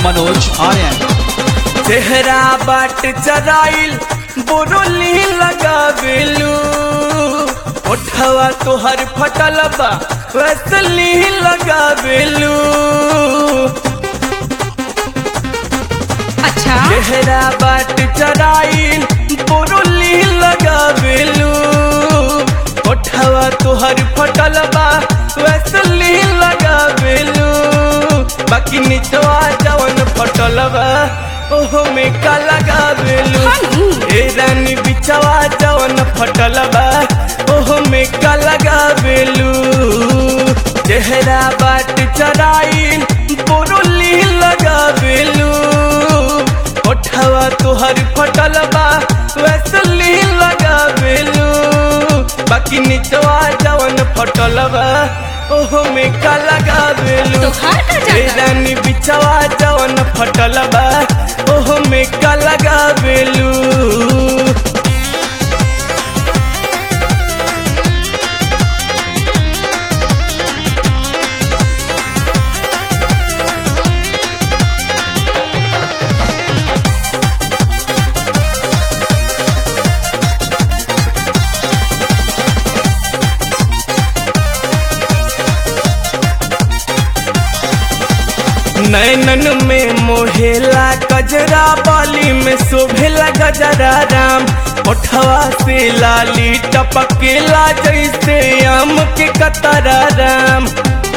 मनोज आर्यन चेहरा बाट चराइल बोरोली लगावेलू ओठवा तोहर फटल बा वैसली लगावेलू अच्छा चेहरा बाट चराइल बोरोली लगावेलू ओठवा तोहर फटल बा वैसली लगावेलू बाकी निचवा जवन फटल बा ओहो में का लगावेलू हनु। ए रानी बिचवा जवन फटल बा ओहो में का लगावेलू चेहरा बाट चराइल बोरोली लगावेलू ओठवा तोहर फटल बा वैसली लगावेलू बाकी निचवा जवन फटल बा ओहो में का लगावेलू तोहार का जाता? ए रानी बिचवा जवन फटल बा ओहो में का लगावेलू नैनन में मोहेला गजरा बाली में शोभेला गजरा राम ओठवा से लाली टपकेला जैसे आम के कतरा राम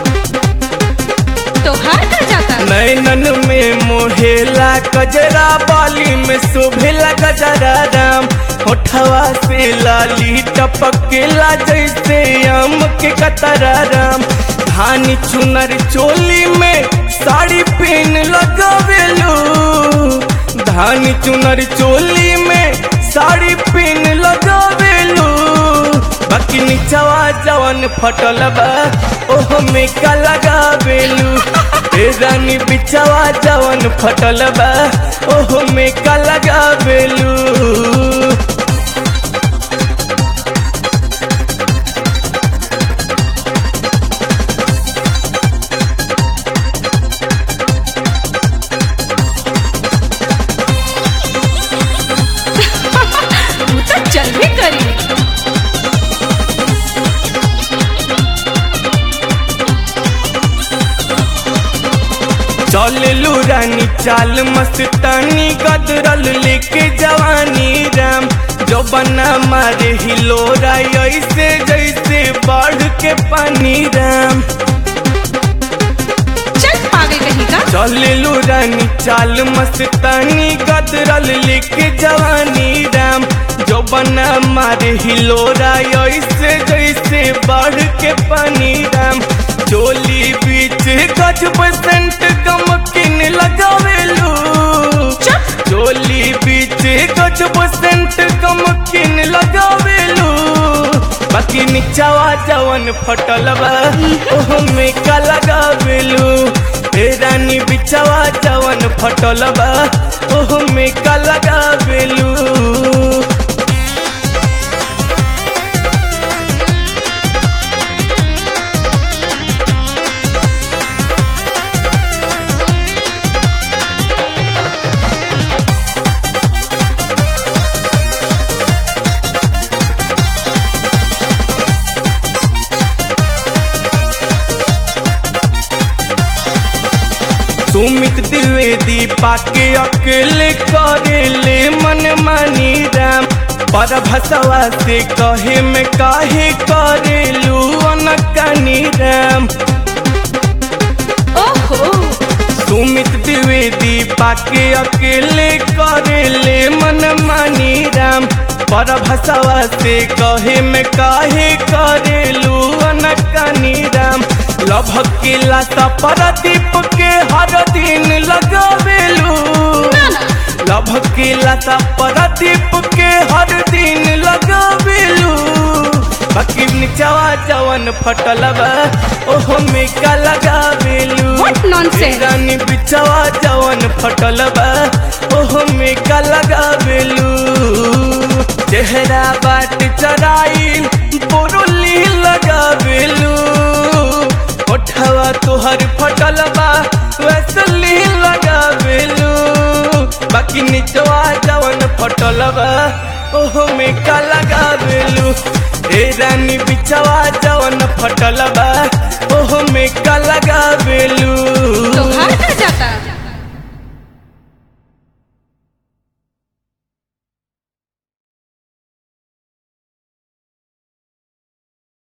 तोहार का जाता नैनन में मोहेला गजरा बाली में शोभेला गजरा राम ओठवा से लाली टपकेला जैसे आम के कतरा राम धानी चुनर चोली में साड़ी पहन लगावेलू धानी चुनर चोली में साड़ी पहन लगावेलू बाकी निचवा जवन फटल बा ओहो में का लगावेलू ए रानी बिचवा जवन फटल बा ओहो में का लगावेलू तू तो चल भी करी चललू रानी चाल मस्तानी गदरल लेके जवानी राम जो बना मारे हिलोरा ऐसे जैसे बाढ़ के पानी राम चल पागल कहीं का चललू रानी चाल मस्तानी गदरल लेके जवानी राम जो बना मारे हिलोरा ऐसे जैसे बाढ़ के पानी राम चोली बीच गज बसंत गमकिन लगावेलू चुप चोली बीच गज बसंत गमकिन लगावेलू बाकी निचवा जवन फटल बा ओहो में का लगावेलू ए रानी बिचवा जवन फटल बा ओहो में का लगावेलू सुमित द्विवेदी पाके अकेले करेले मन मानी राम पर भसवा से कहे में काहे करेलू अनकानी राम ओहो सुमित द्विवेदी पाके अकेले करेले मन मानी राम पर भसवा से कहे में काहे करेलू अनकानी राम लभक के लाता परदीप के हर दिन लगावेलू ना ना लभक के लाता परदीप के हर दिन लगावेलू बाकी निचवा जवन फटल बा ओहो में का लगावेलू What nonsense? रानी बिचवा जवन फटल बा ओहो में का लगावेलू चेहरा बाट चराइल बोरोली लगावेलू ओठवा तोहर फटल बा वैसली लगावे ओहो में का लगावेलू ए रानी बिचवा जवन फटल बा ओहो में का लगावेलू तोहार का जाता